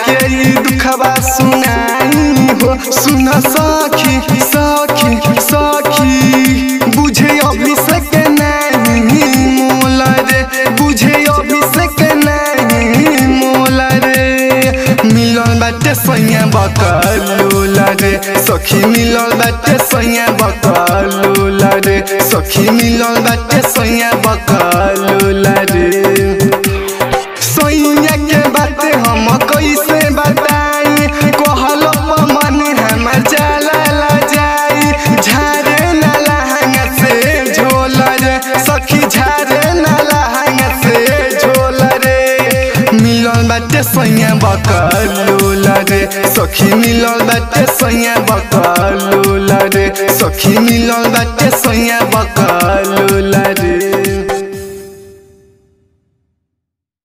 के ई दुखबा सुनाई हो सुन सखी सखी सखी बुझे अभिषेक नहीं मोल रे बुझे अभिषेक नहीं मोल रे मिलल बाटे सैया बकलूल रे सखी मिलल बाटे सैया बकलूल रे सखी मिलल बाटे सैया बकलूल रे सैया के बात हम कैसे बताई कहल मन हम चला ला जाई झारे न लहंग से झोल रे सखी झारे न लहंग से झोल रे मिलल बाटे सैया बकलूल रे सखी मिलल बाटे सैया बकलूल रे सखी मिलल बाटे सैया बकलूल रे